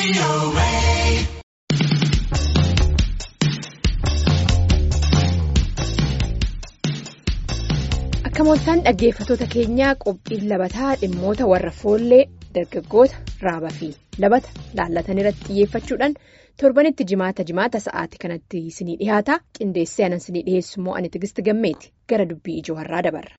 Akka mooltaan dhaggeeffatoota keenyaa qophiin labataa dhimmoota warra foollee dargaggoota raabaa fi labata laallatan irratti xiyyeeffachuudhaan torbanitti jimaata jimaata sa'aatii kanatti isinii dhihaata qindeessee anan isinii dhiheessu immoo ani tigisti gammeeti gara dubbii ijoo har'aa dabarra.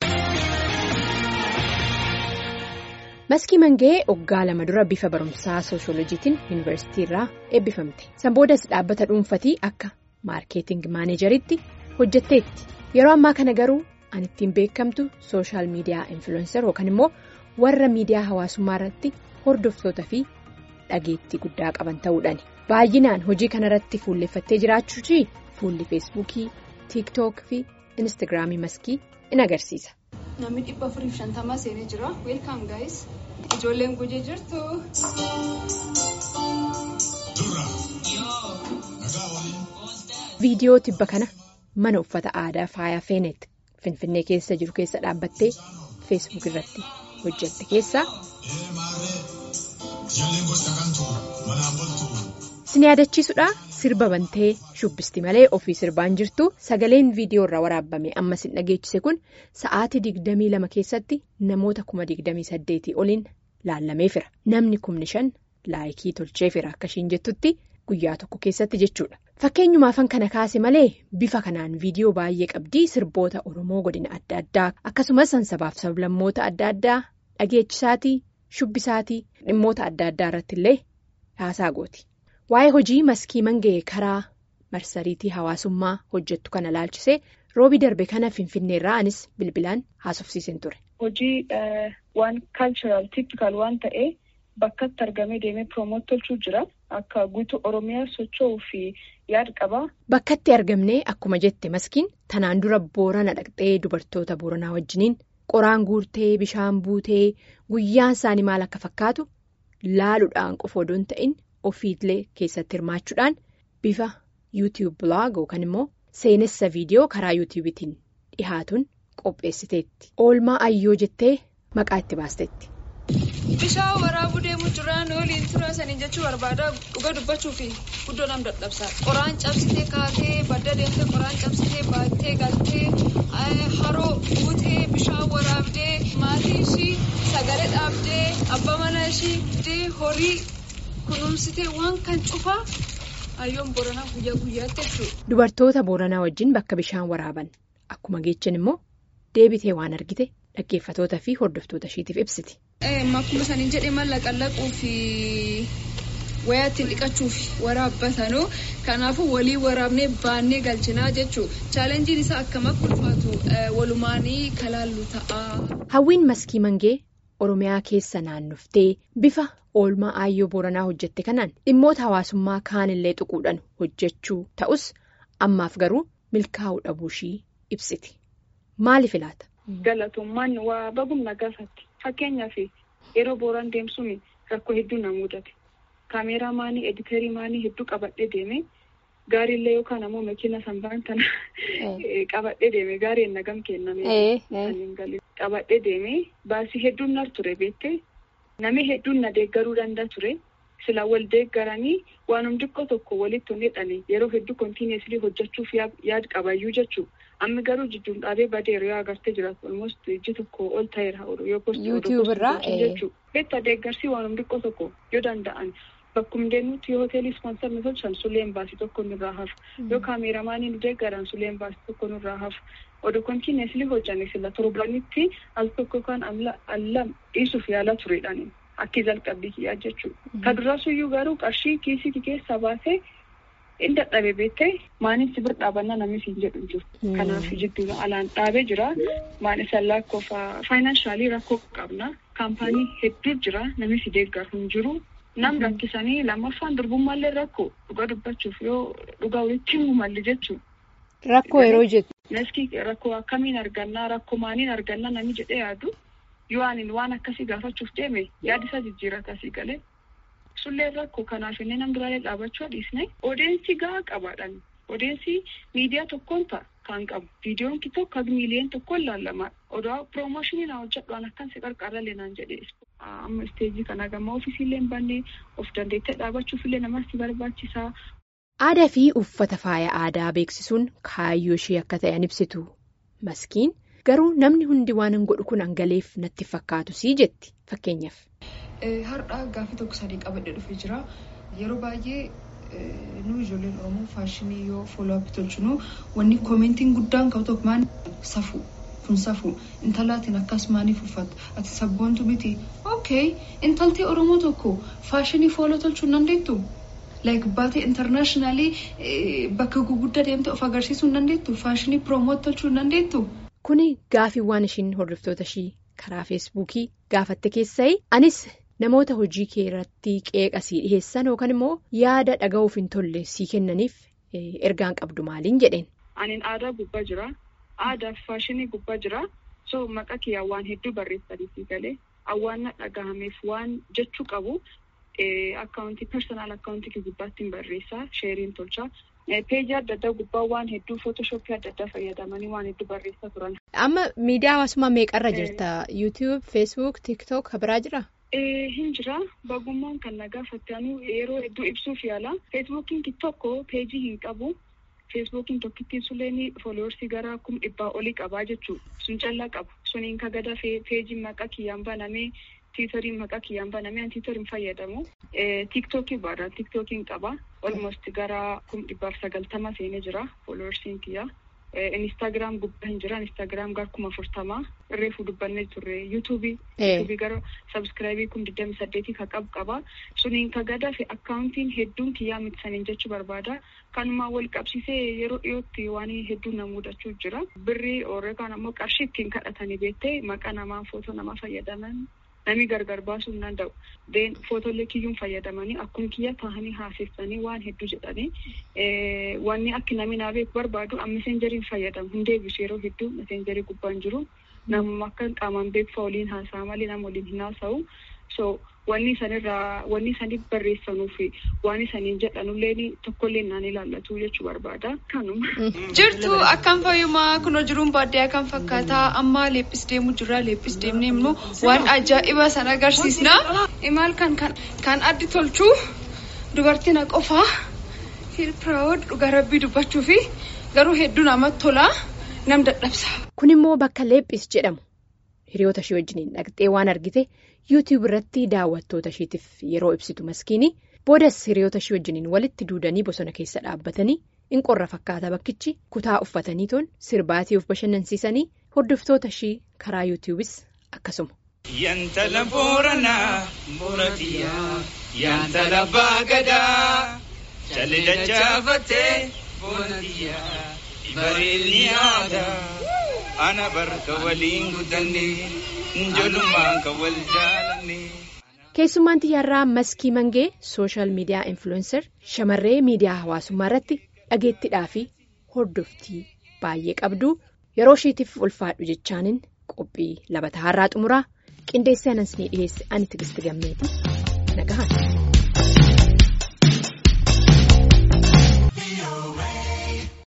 Maskii Mangee waggaa lama dura bifa barumsaa sooshoolojiitiin yuunivarsiitii irraa eebbifamte. San boodas dhaabbata dhuunfatii akka maarkeeting maaneejeritti hojjetteetti. Yeroo ammaa kana garuu an ittiin beekamtu sooshaal miidiyaa infiluwenser yookaan immoo warra miidiyaa hawaasummaa irratti hordoftoota fi dhageettii guddaa qaban ta'uudhaani. Baay'inaan hojii kanarratti fuulleffattee jiraachuuti fuulli feesbuukii, tiiktook fi instaagiraamii maskii in agarsiisa. Namni dhibba afurii fi shantamaa seenee jira. Weelkaam gaayis. Ijoolleen gujee jirtu. Viidiyoo tibba kana mana uffata aadaa faaya feeneet finfinnee keessa jiru keessa dhaabbattee feesbuuk irratti hojjette keessaa. Sin yaadachiisudha sirba bantee shubbisti malee ofii sirbaan jirtu sagaleen viidiyoo irraa waraabame amma sin dhageechise kun sa'aatii digdamii lama keessatti namoota kuma digdamii saddeetii oliin laallameefira namni kumni shan laayikii tolcheefira akka ishiin jettutti guyyaa tokko keessatti jechuudha. Fakkeenyumaafan kana kaase malee bifa kanaan viidiyoo baay'ee qabdii sirboota Oromoo godina adda addaa akkasumas sansabaaf sablammoota adda addaa dhageechisaatii shubbisaatii dhimmoota adda addaa irratti illee haasaa gooti. Waa'ee hojii maskii mangee karaa marsariitii hawaasummaa hojjettu kana laalchisee roobii darbe kana finfinneerraa anis bilbilaan haasofsiisan ture. Hojii waan kaalchiraal tiipikaal waan ta'ee bakkatti argamee deemee piroomoot tolchuu jira. Akka guutuu Oromiyaa socho'uu fi yaada qaba. Bakkatti argamnee akkuma jette maskiin tanaan dura boorana dhaqxee dubartoota booranaa wajjiniin qoraan guurtee bishaan buutee guyyaan isaanii maal akka fakkaatu laaluudhaan qofa odoo hin ta'in ofiillee keessatti hirmaachuudhaan bifa yuutiyuub biloog yookaan immoo seenessa viidiyoo karaa yuutiyuubitiin dhihaatuun qopheessiteetti. Oolmaa ayyoo jettee maqaa itti baasteetti. Bishaan waraabuu deemuu jiraan waliin tura sanii jechuu barbaada dhuga dubbachuu fi guddoo nam dadhabsaa. Qoraan cabsitee kaatee badda deemtee qoraan cabsitee baattee galtee haroo guutee bishaan waraabdee maatii ishii sagalee dhaabdee abbaa mana ishii horii kunuunsitee waan kan cufaa hayyoon booranaa guyyaa guyyaatti jechuudha. Dubartoota booranaa wajjin bakka bishaan waraaban akkuma geechan immoo deebitee waan argite dhaggeeffatoota fi hordoftoota ishiitiif ibsiti. Akkuma saniin jedhee mallaqa laquu fi wayaa ittiin dhiqachuuf waraabbatanuu kanaafuu walii waraabnee baannee galchinaa jechuudha. Chaalenjiin isaa akkam akka ulfaatu walumaanii kalaallu ta'a. Hawwiin maskii mangee Oromiyaa keessa naannoftee bifa oolmaa aayyoo booranaa hojjette kanaan dhimmoota hawaasummaa kaanillee tuquudhaan hojjechuu ta'us ammaaf garuu milkaa'uu dhabuushii ibsiti. Maaliif ilaata? Galatummaan waa bagumna gaafatti. Fakkeenyaaf yeroo booraan deemsuun rakkoo hedduu na mudate. Kaameeraa maanii editeerii maanii hedduu qabadhee deeme gaariillee yookaan ammoo makiina sanbaan kana qabadhee deeme gaarii nagam kenname. Qabadhee deeme baasii hedduun nar ture beektee namni hedduun na deeggaruu danda'a ture. Sila wal deeggaranii waanum xiqqoo tokko walitti hidhanii yeroo hedduu kontiineeslii hojjechuuf yaad qabayyuu jechuudha. Amma garuu jidduun dhaabee badeera yoo agartee jiraatu almost iji tokko ol ta'eera yoo postii jechuudha. Beektaa deeggarsii waanum xiqqoo tokko yoo danda'an bakkuma deemnutti yoo hoteelii ispoonsar nu tolchan suleen baasii tokko nurraa hafu yoo kaameeramaanii nu deeggaran suleen baasii tokko nurraa hafu oduu kontiineeslii hojjanne sila torbanitti al tokko yookaan allam dhiisuuf yaala turedhaan. Akki jalqabbii kiyyaa jechuudha. Ka duraasuyyuu garuu qarshii kiisii keessaa baasee inni dadhabee beektee maaniif si bira dhaabannaa namni siin jedhu jiru. Kanaaf jidduu alaan dhaabee jira. Maani sallaa qofa faayinaansaalii rakkoo qabna. Kaampaanii hedduu jira namni si deeggaru hin jiru. Nam rakkisanii lammaffaan durbummaallee rakkoo dhuga dubbachuuf yoo dhugaa walitti himu malli jechuudha. Rakkoo yeroo jettu. Maskii rakkoo akkamiin argannaa rakkoo maaniin argannaa namni jedhee yaadu. Yoo ani waan akkasii gaafachuuf deeme yaada isaa jijjiirata asii galee sullee rakkoo kanaaf inni nam biraalee dhaabachuu dhiisne odeensii gahaa qabaadhaan odeensii miidiyaa tokkoon ta'a kan qabu viidiyoon tokko kan miiliyoon tokkoon laallama odoo piroomooshinii na hojjedhu an akkan si qarqarra leenaan jedhee amma isteejii kana gammaa ofiisillee hin banne of dandeettee dhaabachuufillee namatti barbaachisaa. Aadaa fi uffata faaya aadaa beeksisuun kaayyoo ishee akka ta'an ibsitu maskiin garuu namni hundi waan hin godhu kun hangaleef natti fakkaatu sii jetti fakkeenyaaf. Har'aa gaaffii tokko sadii qabadhee dhufee jira yeroo baay'ee nu ijoolleen oromoo faashinii yoo fooloo'appii tolchinu wanni koomentiin guddaan qabu tokko maan safu kun safu intalaatiin akkas maaniif uffatu ati sabboontu miti okay intaltee oromoo tokko faashinii fooloo tolchuu hin dandeettu. like baatee intarnaashinaali bakka guguddaa deemte of agarsiisuu hin dandeettu faashinii piroomoot tolchuu hin dandeettu. Kuni gaafiiwwan ishiin hordoftoota ishii karaa feesbuukii gaafatte keessa'e anis namoota hojii kee irratti qeeqasii dhiheessan yookaan immoo yaada dhaga'uuf hin tolle sii kennaniif ergaan qabdu maaliin jedheen. Aniin aadaa gubbaa jira aadaa fi faashinii gubbaa jira so maqaa kiyyaa waan hedduu barreessanii galee awwaanna dhagahameef waan jechuu qabu. akkaawuntii personal akkaawuntii gubbaatti hin barreessaa sheeriin tolchaa peejii adda addaa gubbaa waan hedduu footoshoppii adda addaa fayyadamanii waan hedduu barreessaa turan. Amma miidiyaa hawaasummaa meeqarra jirta? yuutiyuub, feesbuuk, tiiktook biraa jira? Hin jira bagummaan kan na gaafatanu yeroo hedduu ibsuuf yaala feesbuukiin tokko peejii hin qabu feesbuukiin tokkittiin sulleen fooloorsii gara kum dhibbaa olii qabaa jechuudha sun callaa qabu suniin kagada peejiin maqaa kiyyaan banamee. tiitoriin maqaa kiyyaan banamee tiitoriin fayyadamu tiiktookii baadhaa tiiktookiin qaba olmost gara kum dhibbaaf sagaltama seenee jira fooloorsiin kiyya inistaagiraam gubbaa hin jira inistaagiraam gara kuma afurtamaa reefu dubbannee turre yuutuubii yuutuubii gara sabskiraayibii kum digdami saddeetii ka qabu qaba suniin ka gadaa fi akkaawuntiin hedduun kiyyaa mitsaniin jechuu barbaada kanumaa wal qabsiisee yeroo dhiyootti waan hedduu na mudachuu jira birrii yookaan ammoo qarshii ittiin kadhatanii beektee maqaa namaa footoo namaa fayyadaman. Namni gargar baasuu hin danda'u. Deen footoolee kiyyuun fayyadamanii akkuma kiyya taa'anii haasessanii waan hedduu jedhanii wanni akka namni naa beeku barbaadu meseenjeriin fayyadamu hin deebisu yeroo hedduu meseenjerii gubbaan jiru namuma akka qaamaan beeku waliin haasa'a malee nama waliin hin haasa'u. So wanni sanirraa wanni sanii barreessanuu fi waan isaniin jedhanullee tokkollee naan ilaallatu jechuu barbaada. Kanuma. Jirtu akkam fayyumaa kunoo jiruun baadiyyaa kan fakkaata amma leephis deemu jira leephis deemnee immoo waan ajaa'iba san agarsiisna. Imaal kan kan addi tolchuu dubartiin qofaa hirpiraawud dhugaa rabbii dubbachuu fi garuu hedduu namatti tola nam dadhabsa. Kun immoo bakka leephis jedhamu hiriyoota ishee wajjiniin dhaqxee waan argite. yuutiyuub irratti daawwattoota isheetiif yeroo ibsitu maskiini boodas hiriyoota ishee wajjiniin walitti duudanii bosona keessa dhaabbatanii in qorra fakkaata bakkichi kutaa uffatanii toon sirbaatii of bashannansiisanii hordoftoota ishee karaa yuutiyuubis akkasuma. Yantala Booranaa Booratiyaa Yantala Baagadaa Jalli dachaafattee Booratiyaa Bareedni aadaa Ana barka waliin guddannee. Keessummaan xiyyaarraa maskii mangee sooshaal miidiyaa influencer shamarree miidiyaa hawaasummaa irratti dhageettiidhaa fi hordoftii baay'ee qabdu yeroo isheetiif ulfaadhu jechaanin qophii labataa har'aa xumuraa qindeessee anas ni dhiyeesse ani tigisti gammeeti nagahan.